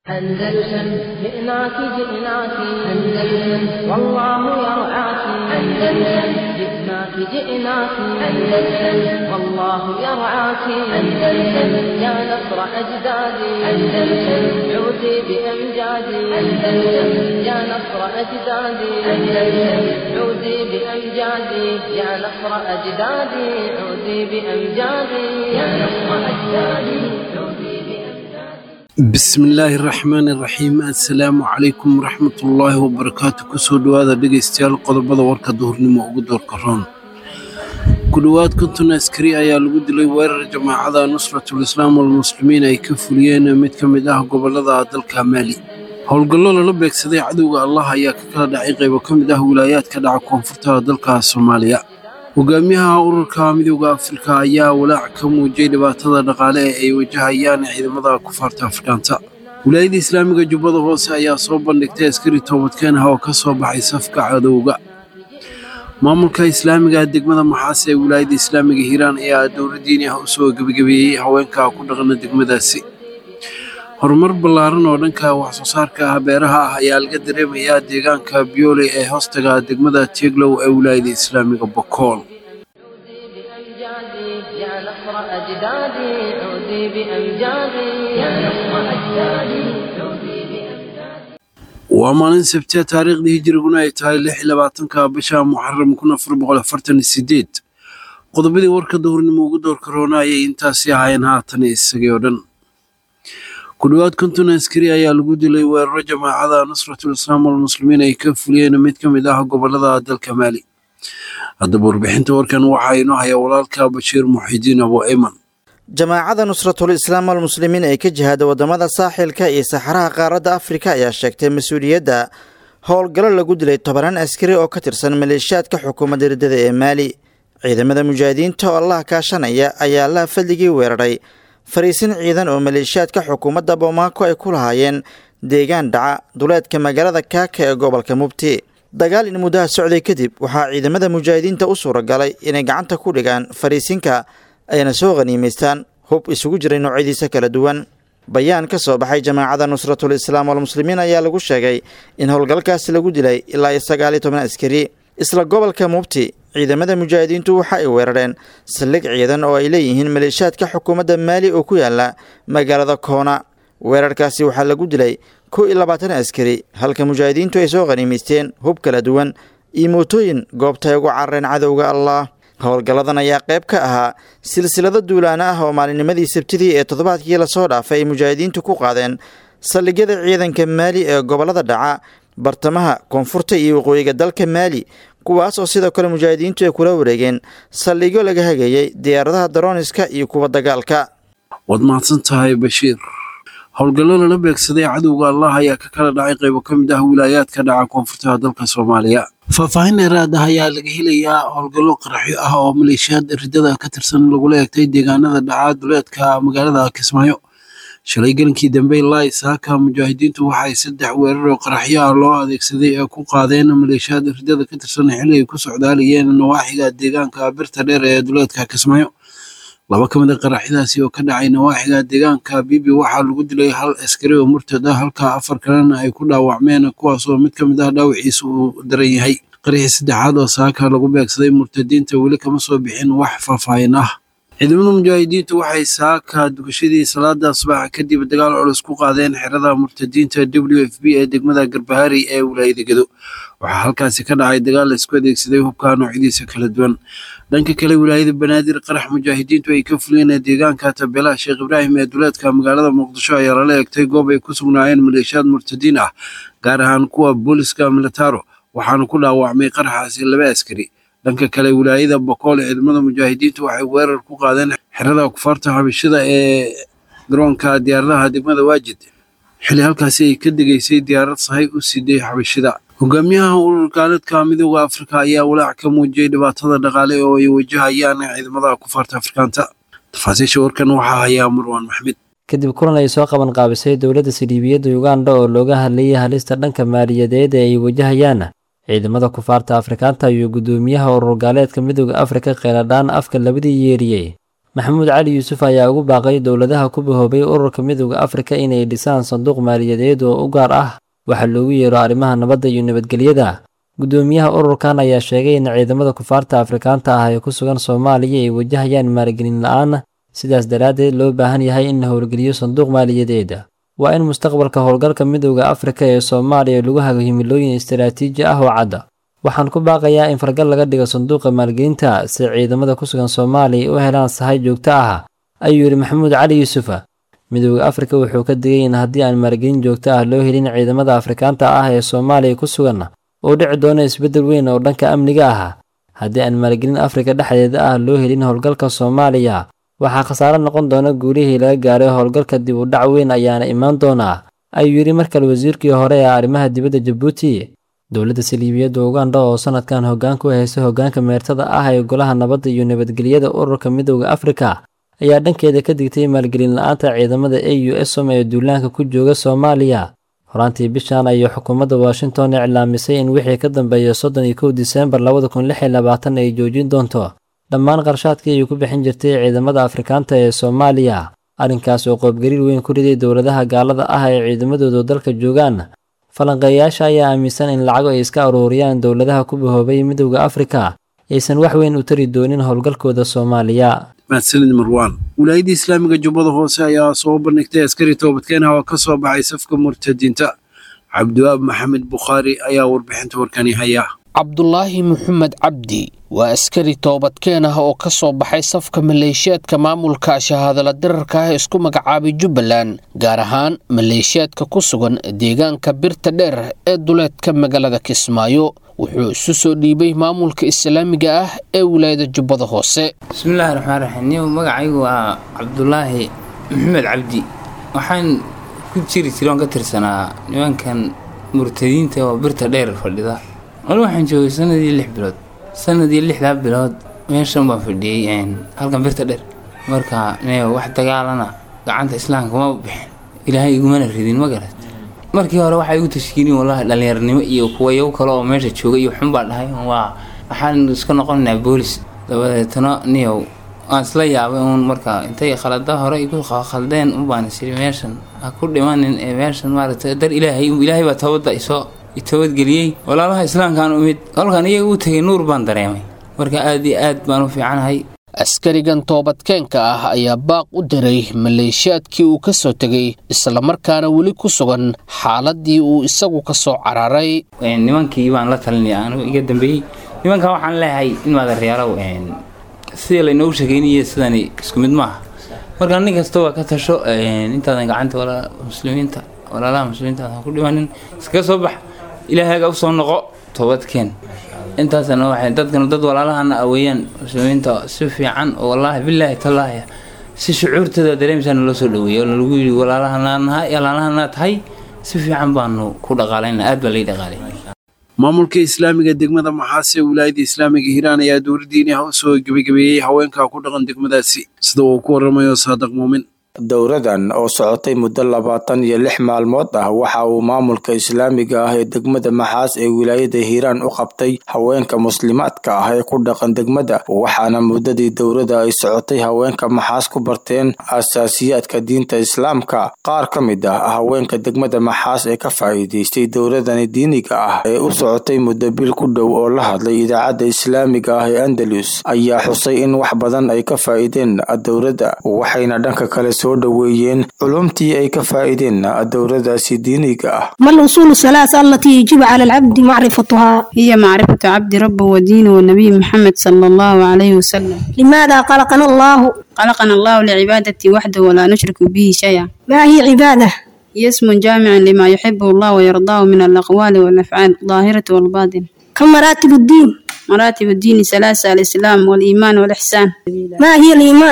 أندلسن جئناك جئناك أندلسن والله يرعاك أندلسن جئناك جئناك أندلسن والله يرعاك أندلسن يا نصر أجدادي أندلسن عودي بأمجادي أندلسن يا نصر أجدادي أندلسن عودي بأمجادي يا نصر أجدادي عودي بأمجادي يا نصر أجدادي عودي بأمجادي bismillaahi raxmaani raxiim assalaamu calaykum waraxmatullaahi wabarakaatu kusoo dhowaada dhegaystayaal qodobada warka duhurnimo ugu doorka roon ku dhowaad konton askari ayaa lagu dilay weerar jamaacada nusratul islaam walmuslimiin ay ka fuliyeen mid ka mid ah gobolada dalka maali howlgallo lala beegsaday cadowga allah ayaa ka kala dhacay qaybo ka mid ah wilaayaadka dhaca koonfurta dalka soomaaliya hogaamiyaha ururka midooda afrika ayaa walaac ka muujiyey dhibaatada dhaqaale ee ay wajahayaan ciidamada kufaarta afrikaanta wilaayada islaamiga jubbada hoose ayaa soo bandhigtay askari toobadkeen ah oo ka soo baxay safka cadowga maamulka islaamiga degmada maxaase ee wilaayada islaamiga hiiraan ayaa dowla diini ah usoo gebagabeeyey haweenka ku dhaqana degmadaasi horumar ballaaran oo dhanka wax soo saarka ah beeraha ah ayaa laga dareemayaa deegaanka biyoole ee hoostaga degmada tieglow ee wilaayada islaamiga bokool بأمجادي يا نصر أجدادي عودي بأمجادي يا نصر أجدادي عودي بأمجادي waa maalin sabtiya taariikhdii hijiriguna ay tahay lix iyo labaatanka bisha muxaram kun afar boqol afartan iyo sideed qodobadii warka duhurnimo ugu doorka roona ayay intaasi ahaayeen haatan isagii oo dhan ku dhowaad konton askari ayaa lagu dilay weeraro jamaacada nusratul islaam walmuslimiin ay ka fuliyeen mid ka mid ah gobolada dalka maali haddaba warbixinta warkan waxaa inoo haya walaalka bashiir muxidiin abu ayman jamaacada nusratul islaam almuslimiin ee ka jihaada wadamada saaxilka iyo saxaraha qaaradda afrika ayaa sheegtay mas-uuliyadda howlgallo lagu dilay tobanaan askari oo ka tirsan maleeshiyaadka xukuumadda riddada ee maali ciidamada mujaahidiinta oo allah kaashanaya ayaa allaha fadligii weeraray fariisin ciidan oo maleeshiyaadka xukuumadda boomaako ay ku lahaayeen deegaan dhaca duleedka magaalada kaaka ee gobolka mubti dagaal in muddaha socday kadib waxaa ciidamada mujaahidiinta u suuragalay inay gacanta ku dhigaan fariisinka ayna soo khaniimaystaan hub isugu jiray noocyadiisa kala duwan bayaan ka soo baxay jamaacada nusratul islaam walmuslimiin ayaa lagu sheegay in howlgalkaasi lagu dilay ilaa iyo sagaal iyo toban askari isla gobolka mubti ciidamada mujaahidiintu waxa ay weerareen saldhig ciidan oo ay leeyihiin maleeshiyaadka xukuumadda maali oo ku yaala magaalada koona weerarkaasi waxaa lagu dilay kow iyo labaatan askari halka mujaahidiintu ay soo khaniimaysteen hub kala duwan iyo mootooyin goobta ay ugu carareen cadowga allah howlgalladan ayaa qayb ka ahaa silsilado duulaana ah oo maalinnimadii sabtidii ee toddobaadkii lasoo dhaafay ay mujaahidiintu ku qaadeen saldhigyada ciidanka maali ee gobollada dhaca bartamaha koonfurta iyo waqooyiga dalka maali kuwaas oo sidoo kale mujaahidiintu ay kula wareegeen saldhigyo laga hagayey diyaaradaha darooniska iyo kuwa dagaalka waad mahadsan tahay bashiir howlgallo lala beegsaday cadowga allah ayaa ka kala dhacay qaybo ka mid ah wilaayaadka dhaca koonfurtaha dalka soomaaliya faahfaahin dheeraad ah ayaa laga helayaa howlgallo qaraxyo ah oo maleeshiyaad riddada ka tirsan lagula eegtay deegaanada dhaca duleedka magaalada kismaayo shalay gelinkii dambe ilaa isaaka mujaahidiintu waxay saddex weerar oo qaraxyo ah loo adeegsaday ee ku qaadeen maleeshiyaad riddada ka tirsan xilli ay ku socdaalayeen nawaaxiga deegaanka birta dheer ee duleedka kismaayo laba ka mid a qaraxyadaasi oo ka dhacay nawaaxiga deegaanka bibi waxaa lagu dilay hal askari oo murtad ah halka afar kalena ay ku dhaawacmeen kuwaas oo mid ka mid ah dhaawiciisa uu daran yahay qaraxii saddexaad oo saaka lagu beegsaday murtadiinta weli kama soo bixin wax faahfaahin ah ciidamada mujaahidiinta waxay saaka dugashadii salaada subaxa kadib dagaal culus ku qaadeen xerada murtadiinta w f b ee degmada garbahari ee wilaayada gedo waxaa halkaasi ka dhacay dagaal laisku adeegsaday hubka noocyadiisa kala duwan dhanka kale wilaayada banaadir qarax mujaahidiintu ay ka fuliyeen deegaanka tabeelaha sheekh ibraahim ee duleedka magaalada muqdisho ayaa lala eegtay goob ay ku sugnaayeen maleeshiyaad murtadiin ah gaar ahaan kuwa booliska militaro waxaana ku dhaawacmay qaraxaasi laba askari dhanka kale wilaayada bokool ciidamada mujaahidiintu waxay weerar ku qaadeen xerada kufaarta xabashada ee garoonka diyaaradaha degmada waajid xilli halkaasi ay ka degaysay diyaarad sahay u siday xabashida hogaamiyaha ururkaaladka midooda afrika ayaa walaac ka muujiyey dhibaatada dhaqaale oo ay wajahayaan ciidamada kufaarta afrikaanta tafaasiisha warkan waxaa hayaa marwaan maxmed kadib kulan ay soo qaban qaabisay dowladda sildhiibiyadda uganda oo looga hadlayay halista dhanka maaliyadeed ee ay wajahayaan ciidamada kufaarta afrikaanta iyo guddoomiyaha urur gaaleedka midooda afrika kheyladhaan afka labadii yeeriyey maxamuud cali yuusuf ayaa ugu baaqay dowladaha ku bahoobay ururka midooda afrika inay dhisaan sanduuq maaliyadeed oo u gaar ah waxaa loogu yeero arrimaha nabadda iyo nabadgelyada guddoomiyaha ururkan ayaa sheegay in ciidamada kufaarta afrikaanta ah ee ku sugan soomaaliya ay wajahayaan maalgelin la-aan sidaas daraaddeed loo baahan yahay in la howlgeliyo sanduuq maaliyadeed waa in mustaqbalka howlgalka midooda afrika ee soomaaliya lagu hago himilooyin istaraatiiji ah oo cadda waxaan ku baaqayaa in fargal laga dhigo sanduuqa maalgelinta si ciidamada ku sugan soomaaliya u helaan sahay joogto ah ayuu yidhi maxamuud cali yuusuf midooda afrika wuxuu ka digay in haddii aan maalgelin joogto ah loo helin ciidamada afrikaanta ah ee soomaaliya ku sugan oo dhici doona isbeddel weyn oo dhanka amniga ah haddii aan maalgelin afrika dhexdeeda ah loo helin howlgalka soomaaliya waxaa khasaare noqon doona guulihii laga gaaray howlgalka dib u dhac weyn ayaana imaan doonaa ayuu yidhi markale wasiirkii hore ee arrimaha dibadda jabuuti dowladda saliibiyadda uganda oo sanadkan hoggaan ku haysa hoggaanka meertada ah ee golaha nabadda iyo nabadgelyada ururka midooda afrika ayaa dhankeeda ka digtay maalgelin la-aanta ciidamada a u som ee duulaanka ku jooga soomaaliya horaantii bishan ayay xukuumadda washington iclaamisay in wixii ka dambeeya soddon iyo kow diseembar labada kun lix iyo labaatan ay joojin doonto dhammaan qarshaadkii ay ku bixin jirtay ciidamada afrikaanta ee soomaaliya arrinkaas oo qoobgariir weyn ku riday dowladaha gaalada ah ee ciidamadooda dalka joogaan falanqeeyayaasha ayaa aaminsan in lacago ay iska aruuriyaan dowladaha ku bahoobay midowda afrika aysan wax weyn u tari doonin howlgalkooda soomaaliya mahadsanid marwaan wilaayadda islaamiga jubbada hoose ayaa soo bandhigtay askari toobadkeenah oo ka soo baxay safka murtadiinta cabdiwaab maxamed bukhaari ayaa warbixinta warkani haya cabdulaahi maxamed cabdi waa askari toobadkeen ah oo ka soo baxay safka maleeshiyaadka maamulka shahaadala dirarka ah isku magacaabay jubbaland gaar ahaan maleeshiyaadka ku sugan deegaanka birta dheer ee duleedka magaalada kismaayo wuxuu isu soo dhiibay maamulka islaamiga ah ee wilaayada jubbada hoose bismillahi raxmaan raxiim niyow magacaygu waa cabdulaahi maxamed cabdi waxaan ku jiri jira oon ka tirsanaa nimankan murtadiinta oo birta dheer fadhida wali waxaan joogay sanadii lix bilood sanadii lixdaa bilood meeshan baan fadhiyey halkan birta dheer marka niyow wax dagaalana gacanta islaamka ma bixin ilaahay igumana ridin ma garat markii hore waxaa igu tashkiilin wallahi dhallinyarnimo iyo kuwayo kale oo meesha jooga iyo xun baa dhahay waa waxaan iska noqonaynaa boolis dabadeetana niyow waan isla yaabay uun marka intay khalada hore igu khaldeen unbaan isiri meeshan ha ku dhimanin ee meeshan maaragtay dar ilaahay ilaahay baa toobadda isoo toobadgeliyey walaalaha islaamkaan umid kolkaan iyaga u tegay nuur baan dareemay marka aad iyo aad baan u fiicanahay askarigan toobadkeenka ah ayaa baaq u diray maleeshiyaadkii uu ka soo tegay islamarkaana weli ku sugan xaaladii uu isagu ka soo cararay nimankii baan la talinaya anigu iga dambeeyey nimankan waxaan leeyahay in maadareyaalow sidii laynoogu sheegeynaya sidani isku mid maaha marka nin kasta waa ka tasho intaadan gacanta muslimiinta walaalaha muslimiinta aadan ku dhimanin iskaga soo bax ilaahaaga usoo noqo toobadkeen intaasna waxay dadkan dad walaalahana aweeyaan muslimiinta si fiican oo wallaahi bilaahi tallaahi si shucuurtooda dareemaysaa naloo soo dhaweeyay oo nalagu yidhi walaalahana tahay si fiican baanu ku dhaqaalayna aad baa lai dhaqaalay maamulka islaamiga degmada maxaase ee wilaayadda islaamiga hiiraan ayaa dowladdiini ah u soo gebagabeeyey haweenka ku dhaqan degmadaasi sida uu ku waramayo saadiq muumin dowradan oo socotay muddo labaatan iyo lix maalmood ah waxa uu maamulka islaamiga ah ee degmada maxaas ee wilaayada hiiraan u qabtay haweenka muslimaadka ah ee ku dhaqan degmada waxaana muddadii dowrada ay socotay haweenka maxaas ku barteen asaasiyaadka diinta islaamka qaar ka mid ah haweenka degmada maxaas ee ka faa'iidaystay dowradani diiniga ah ee u socotay muddo bil ku dhow oo la hadlay idaacadda islaamiga ah ee andalus ayaa xusay in wax badan ay ka faa'iideen dowradda waxayna dhanka kale soo dhaweeyeen culumtii ay ka faa'iideen dowradaasi diiniga ah ما الأصول الثلاث التي يجب على العبد معرفتها هي معرفة عبد ربه ودينه والنبي محمد صلى الله عليه وسلم لماذا خلقنا الله خلقنا الله لعبادته وحده ولا نشرك به شيئا ما هي عبادة هي اسم جامع لما يحبه الله ويرضاه من الأقوال والأفعال الظاهرة والباطن كم مراتب الدين مراتب الدين ثلاثة الإسلام والإيمان والإحسان ما هي الإيمان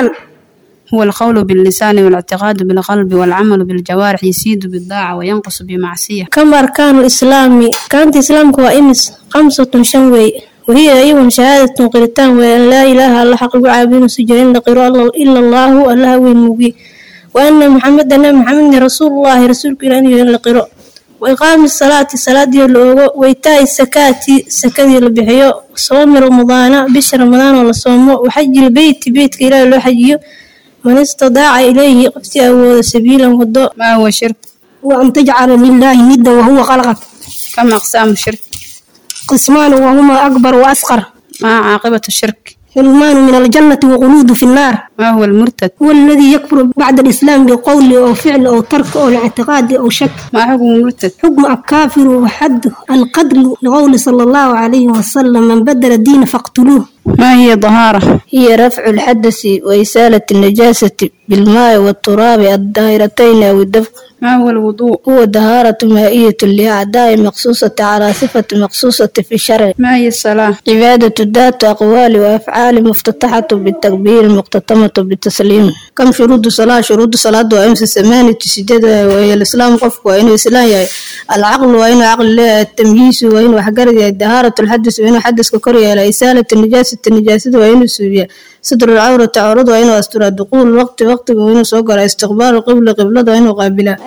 هو القول باللسان والاعتقاد بالقلب والعمل بالجوارح يزيد بالطاعة وينقص بمعصية كم أركان الإسلام كانت إسلامك وإمس خمسة شنوي وهي أيضا شهادة قرتان وأن لا إله إلا حق عابدين سجرين لقراء إلا الله الله وين مبي وأن محمد أن محمد رسول الله رسولك إلى أن لقراء وإقام الصلاة صلاة لوغو وإيتاء الزكاة سكدي لبحيو صوم رمضان بش رمضان ولا صومه وحج البيت بيت إلى لو حجيو من استطاع إليه قفتي أو سبيلا وضوء ما هو شرك وأن تجعل لله ندا وهو خلقك كم أقسام الشرك قسمان وهما أكبر وأصغر ما عاقبة الشرك حرمان من الجنة وغلود في النار ما هو المرتد هو الذي يكفر بعد الإسلام بقول أو فعل أو ترك أو اعتقاد أو شك ما حكم المرتد حكم الكافر وحد القدر لقول صلى الله عليه وسلم من بدل الدين فاقتلوه ما هي طهارة هي رفع الحدث وإزالة النجاسة بالماء والتراب الدائرتين أو الدفق ما هو الوضوء هو طهارة مائية لأعداء مقصوصة على صفة مقصوصة في الشرع ما هي الصلاة عبادة ذات أقوال وأفعال مفتتحة بالتكبير مختتمة بالتسليم كم شروط الصلاة شروط الصلاة وأمس ثمانية سجد وهي الإسلام قف وإنه إسلام يعني العقل وإنه عقل التمييز وإنه حجر دهارة الحدث وإنه حدث ككرية لإسالة النجاسة النجاسة وإنه سوريا ستر العورة عورض وإنه أستر الدخول وقت وقت وإنه سوقر استقبال القبلة قبلة وإنه قابلة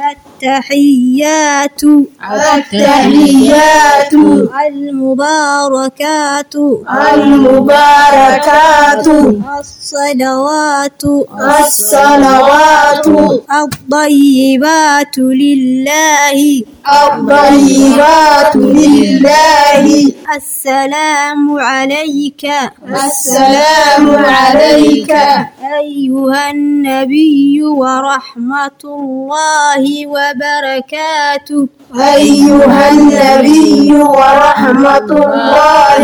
التحيات التحيات المباركات المباركات الصلوات الصلوات الطيبات لله الطيبات لله السلام عليك السلام عليك أيها النبي ورحمة الله وبركاته أيها النبي ورحمة الله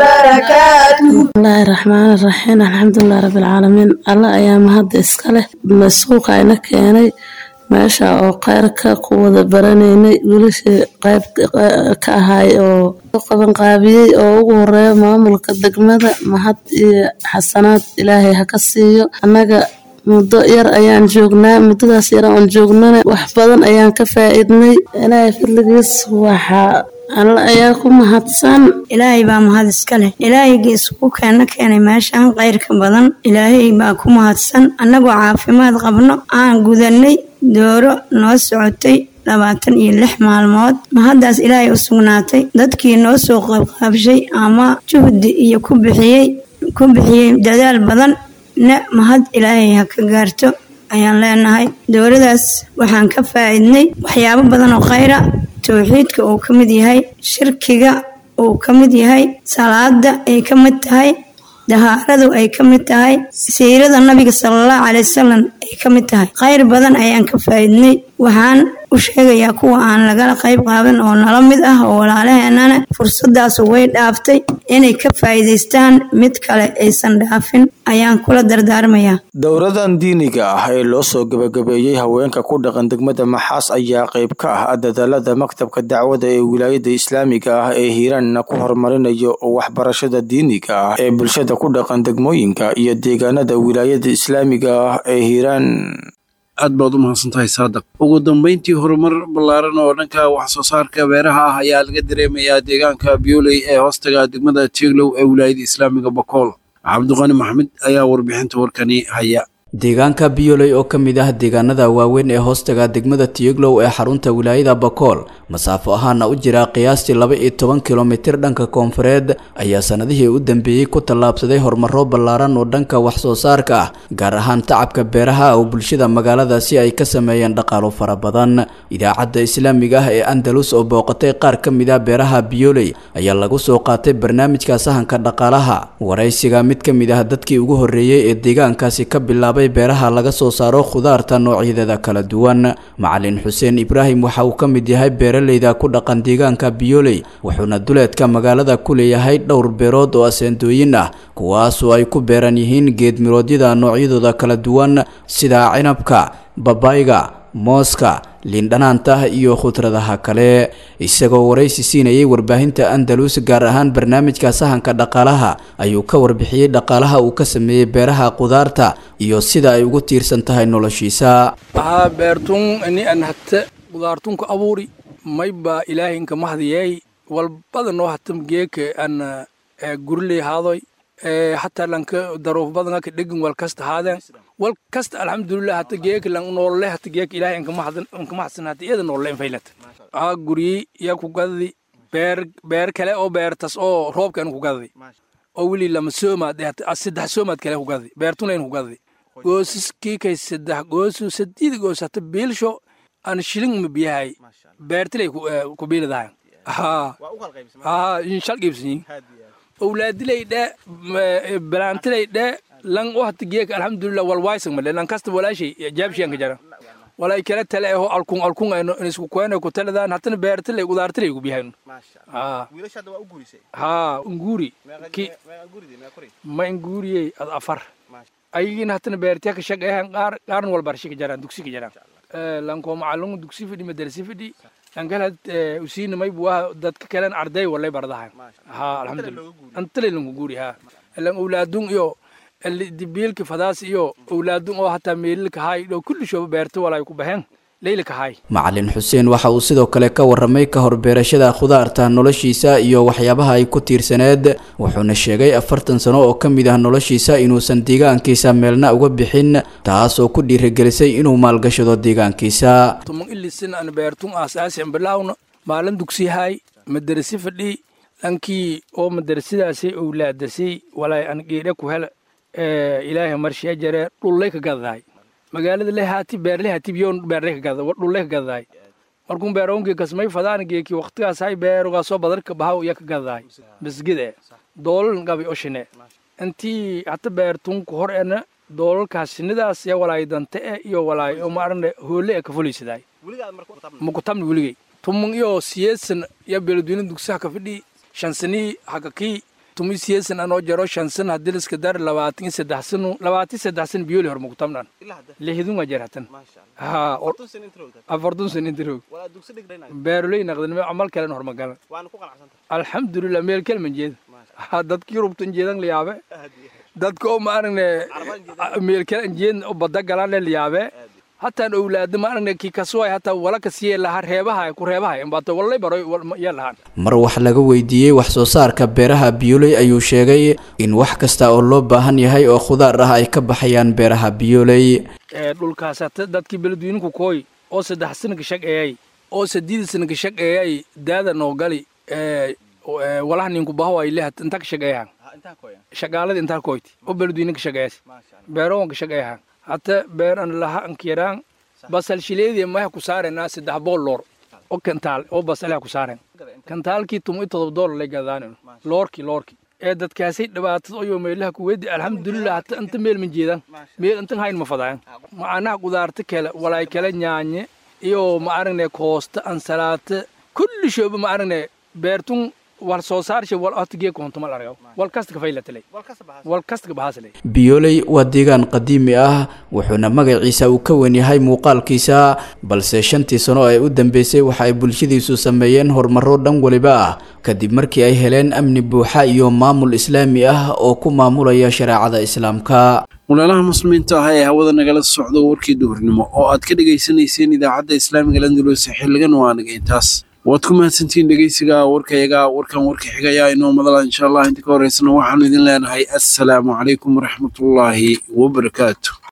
وبركاته الله الرحمن الرحيم الحمد لله رب العالمين الله أيام هذا إسكاله مسوق عينك كيني meesha oo kheyrka ku wada baranaynay wiilashii qayb ka ahay oo qaban qaabiyey oo ugu horeeya maamulka degmada mahad iyo xasanaad ilaahay ha ka siiyo annaga muddo yar ayaan joognaa muddadaas yar oon joognana wax badan ayaan ka faa'iidnay ilaahay fadligiis waxaa alla ayaa ku mahadsan ilaahay baa mahad iska leh ilaahayga isugu keena keenay meeshaan khayrka badan ilaahay baa ku mahadsan annagoo caafimaad qabno aan gudanay dooro noo socotay labaatan iyo lix maalmood mahaddaas ilaahay u sugnaatay dadkii noo soo qaybqaabshay ama juhdi iyo ku bixiyey ku bixiyey dadaal badan na mahad ilaahay ha ka gaarto ayaan leenahay dowladaas waxaan ka faa'iidnay waxyaabo badan oo khayra towxiidka uu ka mid yahay shirkiga uu ka mid yahay salaada ay ka mid tahay dahaaradu ay ka mid tahay siirada nabiga salallahu calay wasalam ay ka mid tahay khayr badan ayaan ka faa'iidnay waxaan u sheegayaa kuwa aan lagala qayb qaadan oo nala mid ah oo walaalaheenana fursadaas way dhaaftay inay ka faa'iidaystaan mid kale aysan dhaafin ayaan kula dardaarmayaa dowradan diiniga ah ee loo soo gebagabeeyey haweenka ku dhaqan degmada maxaas ayaa qayb ka ah dadaalada maktabka dacwada ee wilaayada islaamiga ah ee hiiraanna ku horumarinayo waxbarashada diiniga ah ee bulshada ku dhaqan degmooyinka iyo deegaanada wilaayada islaamiga ah ee hiiraan aad baad u mahadsantahay saadaq ugu dambeyntii horumar ballaaran oo dhanka wax soo saarka beeraha ah ayaa laga dareemayaa deegaanka bioley ee hoostaga degmada tieglow ee wilaayada islaamiga bakool cabdiqani maxmed ayaa warbixinta warkani haya deegaanka bioley oo ka mid ah deegaanada waaweyn ee hoostaga degmada tiyoglow ee xarunta wilaayada bakool masaafo ahaana u jira qiyaastii laba iyo toban kilomitir dhanka koonfureed ayaa sanadihii u dambeeyey ku tallaabsaday horumaro ballaaran oo dhanka wax soo saarka ah gaar ahaan tacabka beeraha oo bulshada magaaladaasi ay ka sameeyeen dhaqaalo fara badan idaacadda islaamiga ah ee andalus oo booqatay qaar ka mid ah beeraha bioley ayaa lagu soo qaatay barnaamijka sahanka dhaqaalaha waraysiga mid ka mid ah dadkii ugu horreeyey ee deegaankaasi ka bilaabay beeraha laga soo saaro khudaarta noocyadeeda kala duwan macalin xuseen ibraahim waxa uu ka mid yahay beeraleyda ku dhaqan deegaanka bioley wuxuuna duleedka magaalada ku leeyahay dhowr beerood oo aseendooyin ah kuwaasoo ay ku beeran yihiin geedmiroodyada noocyadooda kala duwan sida cinabka babayga mooska liindhanaanta iyo khudradaha kale isagoo waraysi siinayay warbaahinta andalus gaar ahaan barnaamijka sahanka dhaqaalaha ayuu ka warbixiyey dhaqaalaha uu ka sameeyey beeraha khudaarta iyo sida ay ugu tiirsan tahay noloshiisa ahaa beertun ini an hata khudaartunka abuuri mayba ilaahinka mahdiyey walbada noo hatam geeka an gurley haadoy hataa lanka daruuf badanga ka dhegin wal kasta haadeen wal kasta alxamdulilah hata geeka lan noolle hata geeka ilaahay anka mahadsan hata iyada noolle infaylata aa guryi yaa ku gadadi beer beer kale oo beertas oo roobkan ku gadadi oo weli lama soomaad saddex soomaad kale ku gadadi beertuna in ku gadadi goosaskii kay saddex goosu sadiid goos hata biilsho aan shilin ma biyahay beertilay ku biilidahay haa haa shal qiibsanyin owlaadilay dhe balaantilay dhe lan u hata geeka alxamdulilah walwaaysan male lan kasta walaashay jaabshiyanka jara walay kala tale aho alkun alkun ayno isku kuene ku taladaan hatana beertilay qudaartilay ku biyahayn haa haa nguuri ki ma nguuriyey ad afar ayagina hatana beertiya ka shaqeehan qaar qaarna walbarshi ka jaraan dugsi ka jaraan lanko macalin dugsi fidhi madarasi fidhi lankalad usiina may buwaha dadka kalen arday walay bardahan ha alxamdulillah antale lanku guuri ha lan owlaadun iyo dibiilka fadaas iyo owlaadun oo hataa meelilka hay dhow kulli shooba beerta walay ku baxeen leylika hay macalin xuseen waxa uu sidoo kale ka warramay ka hor beerashada khudaarta noloshiisa iyo waxyaabaha ay ku tiirsaneed wuxuuna sheegay afartan sano oo ka mid ah noloshiisa inuusan deegaankiisa meelna uga bixin taas oo ku dhiirigelisay inuu maalgashado deegaankiisa tuman ilisin an beertun aasaasi bilawna maalin dugsihay madarasi fadhi dhankii oo madarasidaasi owlaadasay walay an geedhe ku hel ilaahay marshiya jare dhullay ka gadahay magaalada lehaati beerlehaati biyoon beerle ka gada dhulle ka gadahay markun beeronkii kasmay fadaan geeki waqtigaas hay beerogaa soo badarka bahaw iya ka gadahay bisgide doolan gabi oshine intii hata beertun ku hor ena doolalkaas sinidaas ya walaay dante e iyo walaay oo maarane hoole e ka fulaysidaay mukutamni weligay tumun iyo siyeesan ya beeladweyne dugsaha ka fidhi shansanii hakakii tumi siyeesan anoo jaro shansan hadiliska dar labaatan saddex sano labaatan saddex sano biyoli hor mukutamdhan lihidun waa jaratan ha afartun san intiroog beeroley naqdanime amal kalen hormagalan alxamdulilah meel kelman jeeda dadkii rubtan jeedan liyaabe dadka oo maaragne meel kalen jeed oo bada galan liyaabe hataan owlaada maaragne kii kasuway hataa wala kasiye laha reebaha ku reebaha imbato walay baroy yaa lahaan mar wax laga weydiiyey wax soo saarka beeraha biyoley ayuu sheegay in wax kasta oo loo baahan yahay oo khudaar ah ay ka baxayaan beeraha biyoley dhulkaas hata dadkii beledweyninku kooy oo saddex sana ka shaqeeyay oo sadiid sana ka shaqeeyay daada noo gali walaha ninku baho ay lehat inta ka shaqeeyahan shaqaalada intaa kooyti oo beledweyne ka shaqeeyas beeroon ka shaqeeyahan hata beer an laha ankiraan basal shileedii maha ku saarenaa saddex bool loor oo kantaal oo basalaha ku saaren kantaalkii tumo todoba doolar lay gadaan loorki loorki ee dadkaasay dhibaatada oo meelaha ku wedi alxamdulilah hata inta meel ma jeedaan meel intan hayn ma fadaan macanaha qudaarta kale walaay kale nyaanye iyo ma aragne koosta ansalaata kulli shooba ma aragne beertun wal soo saarsha wal atgee koontumal argaw wal kasta ka faylatalay wal kasta ka bahaaslay biyoley waa deegaan qadiimi ah wuxuuna magaciisa uu ka wen yahay muuqaalkiisa balse shantii sano ee u dambeysay waxa ay bulshadiisu sameeyeen horumaro dhan waliba ah kadib markii ay heleen amni buuxa iyo maamul islaami ah oo ku maamulaya shareecada islaamka walaalaha muslimiinta ah ee hawada nagala socdo warkii duhurnimo oo aad ka dhegaysanayseen idaacadda islaamiga landulose xiligan waa naga intaas waad ku mahadsantihiin dhegeysiga warkayaga warkan warka xigaya inoo madala insha allah inta ka horeysana waxaanu idin leenahay assalaamu calaykum waraxmatullaahi wabarakaatu